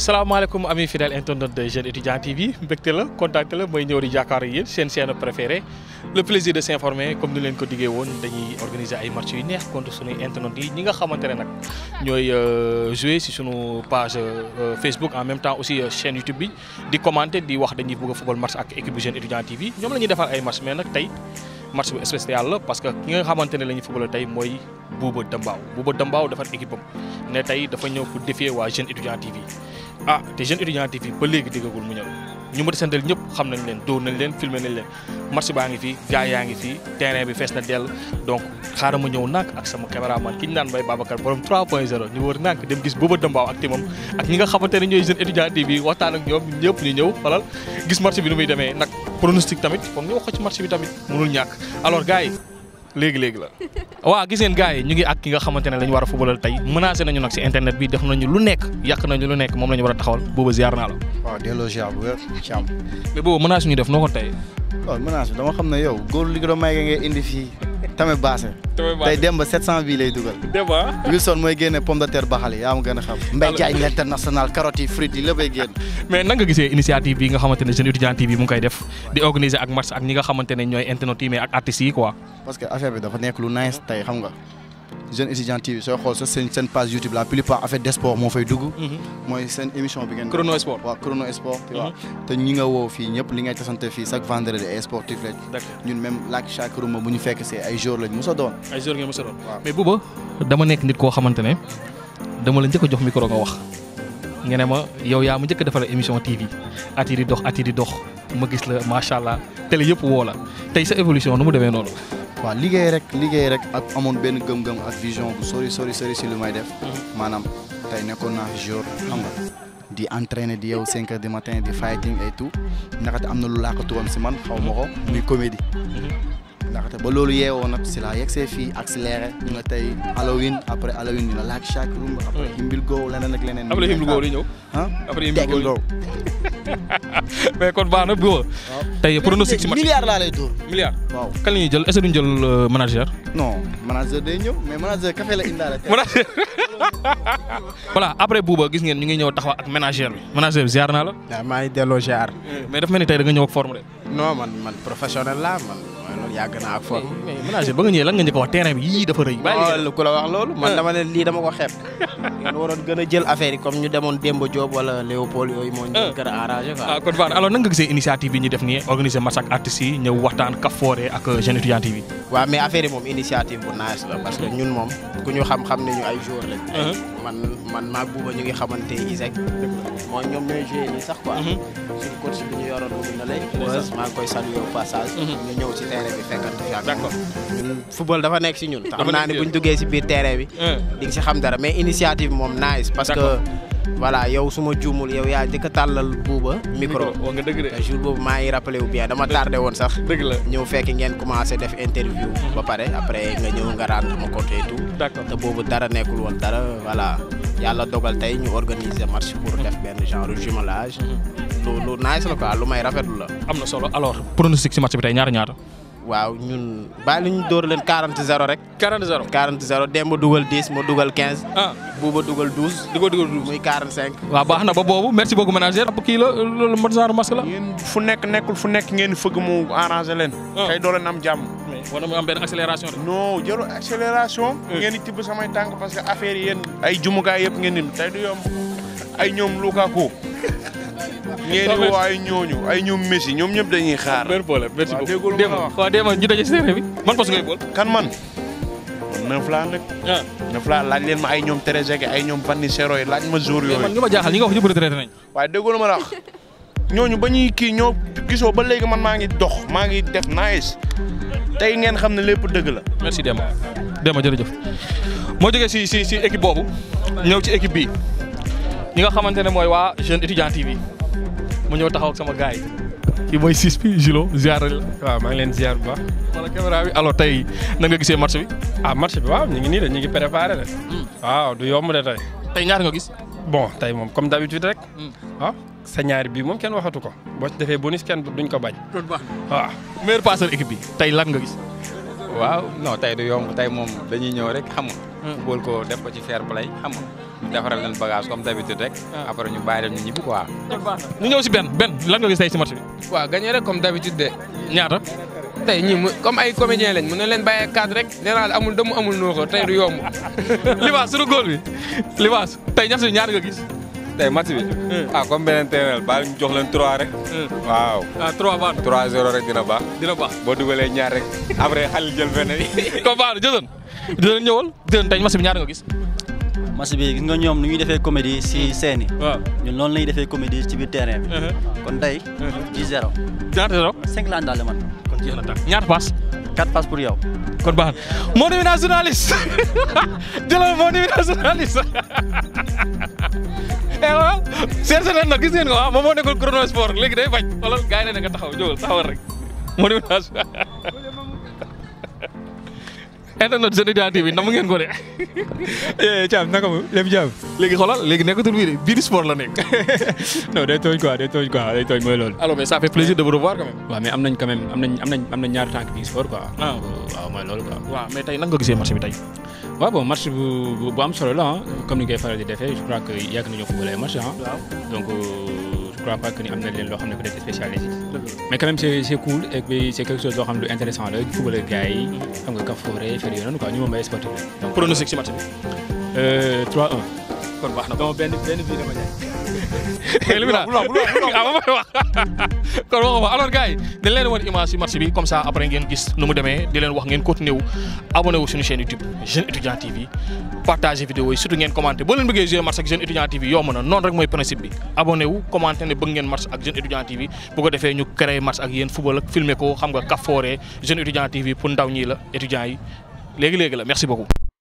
salaamaaleykum ami fidèle internaute de Jeune Étudiant TV mbégte la contacté la mooy ñëw di jàkkaarloo yéen seen chaîne préférée le plaisir de s'informer comme ni leen ko diggee woon dañuy organiser ay match yu neex contre suñuy internautes yi ñi nga xamante ne nag ñooy jouer si sunu page Facebook en même temps aussi chaîne YouTube bi di commenter di wax dañuy bëgg a football match ak équipe bu Jeune Étudiant TV ñoom la ñuy defal ay match mais nag tey match bu spécial la parce que ki nga xamante ne la ñuy football tey mooy Bouba Dambaaw Bouba Dambaaw defar équipe am ne tey dafa ñëw pour défier waa Jeune Étudiant TV ah te Jeune Étudiant TV ba léegi déggagul mu ñëw ñu ma di santal ñëpp xam nañ leen dóor nañ leen filmer nañ leen match baa ngi fii gars yaa ngi fii terrain bi fees na dell donc xaaral ma ñëw nànk ak sama caméraman ki ñu naan Mbaye Babacar borom 3.0 ñu wër nànk dem gis Bouba Dambaaw ak timam ak ñi nga xamante ne ñooy Jeune Étudiant TV waxtaan ak ñoom ñëpp ñu ñëw xolal gis match bi nu muy demee nag pronostic tamit foog ñu wax ko ci match bi tamit mënul ñàkk alors gars yi léegi léegi la waaw gis ngeen gars yi ñu ngi ak ki nga xamante ne la ñu war a footballal tey menacé nañu nag si internet bi def nañu lu nekk yàq nañu lu nekk moom la ñu war a taxawal booba ziar naa la. waaw delloo ziar bu wér Thiam. mais boobu menace ñu def noo ko tey. waaw menace bi dama xam ne yow góor li nga may ngay indi fii tamit baase. tey dem ba 700 bii lay dugal. débat. Wilson mooy génne pomme de terre baxal yaa ma gën a xam. Mbaye Diagne l'international carottes yi frites yi léppay génn. mais nan nga gisee initiative bi nga xamante ne Jeune Étudiant TV mu ngi koy def di organiser ak match ak ñi nga xamante ne ñooy internautes yi mais ak artistes yi quoi. parce que affaire bi dafa nekk lu nice tey xam nga Jeune Étudiant TV sooy xool sa seen seen page YouTube la plupart affaire des sports moo fay dugg. mooy seen émission bi ngeen. Chrono Sport. waaw Chrono Sport. tu vois te ñi nga woo fii ñëpp li ngay tasante fii chaque vendredi ay sportif lañ. d'accord ñun même laak chaque room bu ñu fekk see ay jours lañ mos a doon. ay jours ngeen mos a doon. waaw mais booba dama nekk nit koo xamante ne dama la njëkk a jox micro nga wax nga ne ma yow yaa ma njëkk a defal émission TV at yi di dox at yi di dox ma gis la macha allah télé yëpp woo la tey sa évolution nu mu demee noonu. waaw liggéey rek liggéey rek ak amoon benn gëm-gëm ak vision bu sori sori sori si lu may def. maanaam tey nekkoon naa fi jour xam nga di entraîner di yow 5 heures du matin di fighting et tout ndaxte am na lu làkkatu woon si man xaw ma ko muy comédie. ndaxte ba loolu yeewoo nag si laa yegsee fii accéléré ñu nga tey Halloween après Halloween dina laaj chaque room après Himbil Go leneen ak leneen. après Himbil Go di ñëw. ah après Himbil Go Tekk Go. mais kon baax na bu tey pronostic si match milliard laa lay dóor. milliard. waaw kan la ñuy jël est-ce que duñ jël manager. non manager day ñëw mais manager café la indaale. manager voilà après Bouba gis ngeen ñu ngi ñëw taxaw ak manager bi manager bi ziar naa la. waaw maa ngi delloo ziar. mais daf mel ni tey da nga ñëw ak forme de. non man man professionnel laa man mooy loolu yàgg naa ak forme. mais manager ba nga ñëwee lan nga njëkk a wax terrain bi yii dafa rëy. loolu ku la wax loolu man dama ne lii dama ko xeeb. ngeen waroon gën a jël affaire yi comme ñu demoon Demba Diop wala Léopold yooyu moo ñu gën a arrangé quoi. ah kon baax na alors nan nga gisee initiative bi ñu def nii organiser match ak artistes yi ñëw waxtaan kafoore ak Jeune Étudiant TV. waaw mais affaire yi moom initiative bu nice la parce que ñun moom ku ñu xam-xam ne ñu ay joueurs lañ. man man maag Bouba ñu ngi xamante ISEC. mooy ñoom ñooy joué nii sax quoi. suñu coach bi ñu yoroon mu na lay. maa ngi koy saluer au passage. ñu ñëw ci terrain bi fekkante fi ak d'accord ñun football dafa nekk si ñun. te Dafa xam naa nekk ne si bu ñu duggee si biir terrain bi. di nga si xam dara mais initiative moom nice. parce que D'accord. voilà yow su ma juumul yow yaa njëkk a tàllal Bouba micro. wax nga dëgg de. te jour boobu maa ngi rappelé wu bien dama tardé woon sax. dëgg la ñëw fekk ngeen commencé def interview. ba pare après nga ñëw nga rendre ma compte et tout. d'accord te boobu dara nekkul woon dara voilà yàlla dogal tey ñu organiser match pour def benn genre jumelage. lu lu nice la quoi lu may rafetlu la. am na solo alors pronostic si match bi tey ñaata ñaata. waaw ñun bàyyi ñu dóor leen 40 0 rek. 40 0. 40 0 Demba dugal 10 ma dugal 15. ah Bouba dugal 12. di ko dugal douze. muy 45. waaw baax na ba boobu merci beaucoup manager. kii la loolu mot genre masque la. yéen fu nekk nekkul fu nekk ngeen fëgg mu arrangé leen. Ah. tey doo leen am jàmm. mais war na mu am benn accélération de. non jëlu accélération. ngeen di tibb samay tànk parce que affaire yi yéen ay jumukaay yëpp ngeen di tey du yomb ay ñoom Lukaku. ngeen di woo ay ñooñu ay ñoom Messi ñoom ñëpp dañuy xaar. benn problème merci waaw beaucoup. déggoo lu ma Demba la wax. waaw Demba ñu daje si terrain bi man poste ngay bool. kan man. neuf laa nag. ah neuf laa laaj leen ma ay ñoom Trezeguet ay ñoom Van Nistelrooy laaj ma jour mais man yooyu. nga ma jaaxal ñi nga wax ñëpp retraité nañ. waaye déggoo lu ma la wax. ñooñu ba ñuy kii ñoo gisoo ba léegi man maa ngi dox maa ngi def nice tey ngeen xam ne lépp dëgg la. merci Demba Demba jërëjëf moo jógee si si si équipe boobu ñëw ci équipe bi ñi nga xamante ne mooy waa Jeune Étudiant TV mu ñëw taxaw ak sama gars yi kii mooy sis bi Julo ziar la waaw maa ngi leen ziar bu baax wala caméra bi alors tey nan nga gisee match bi ah match bi waaw ñu ngi nii de ñu ngi préparé de waaw du yomb de tey tey ñaar nga gis bon tey moom comme d'habitude rek waaw sa ñaari bii moom kenn waxatu ko boo ci defee bonus kenn duñ ko bañ waaw meilleur passeur équipe bi tey lan nga gis waaw non tey du yomb tey moom dañuy ñëw rek xam nga. football ko def ko ci fair play xam nga. defaral leen bagage comme d'habitude rek. après ñu bàyyi leen ñu ñibbi quoi. ñu ñëw si benn benn lan nga gis tey si match bi. waaw gagné rek comme d'habitude de. ñaata. tey ñii mu comme ay comédien lañ mën na leen bàyyee cadre rek nee naa la amul dëmm amul nooxo tey du yomb. Libaas suñu góol bi Libaas tey ñaata ñaata nga gis. tey match bi. ah comme beneen terrain baal ñu jox leen 3 rek. waaw. ah 3 baax 3-0 rek dina baax. dina baax boo dugalee ñaar rek après xale jël benn bi. comme baax na jëloon jëloon ñëwal jëloon tey match bi ñaata nga gis. match bi gis nga ñoom nu ñuy defee comédie si scène yi. waaw ñun loolu la ñuy defee comédie ci biir terrain bi. kon tey. 10 0. ñaata zéro. 5 laa daal man. kon jeex na tàkk ñaata pass. 4 pass pour yow. kon baax na moo nuyu naa journaliste jëlal moo nuyu naa journaliste eh waaw seet seet nag gis ngeen ko ah moom moo nekkoon chrono sport léegi day bañ wala gars yi ne nga taxaw jógal taxawal rek moo nuyu naa internet Sen Média TV nam ngeen ko de. Thiam naka mu lépp jàmm. léegi xoolal léegi nekkatul bii de biir sport la nekk. non day tooñ quoi day tooñ quoi day tooñ mooy loolu. alors mais ça fait plaisir de vous revoir quand même. waaw mais am nañ quand même am nañ am nañ am nañ ñaari tànk bi sport quoi. Ah. waaw mooy loolu quoi. waaw mais tey nan nga gisee match bi tey. waaw bon match bu bu- bu am solo la ah comme ni ngay faral di defee je crois que yàgg nañoo football ay match ah. donc euh, je crois pas que ni am na leen loo xam ne peut être spécialisé mais quand même c'est c'est cool et puis c'est quelque chose loo xam ne lu intéressant la football ak gars yi xam nga kafoore faire yooyu noonu quoi ñu moom ay sportif la. donc pronostic ci match bi. euh, 3-1. kon baax na donc benn benn bii dama jaay. éliminatoire ah ma may wax kon waxuma alors gars yi dañ leen woon image ci match bi comme ça après ngeen gis nu mu demee di leen wax ngeen continuer wu abonné wu suñu chaîne YouTube Jeune Étudiant TV partager vidéo yi surtout ngeen commenter boo leen bëggee jouer match ak Jeune Étudiant TV yomb na noonu rek mooy principe bi abonné wu commenter ne bëgg ngeen match ak Jeune Étudiant TV bu ko defee ñu créer match ak yéen football ak filmer ko xam nga kafoore Jeune Étudiant TV pour ndaw ñi la étudiants yi léegi léegi la merci beaucoup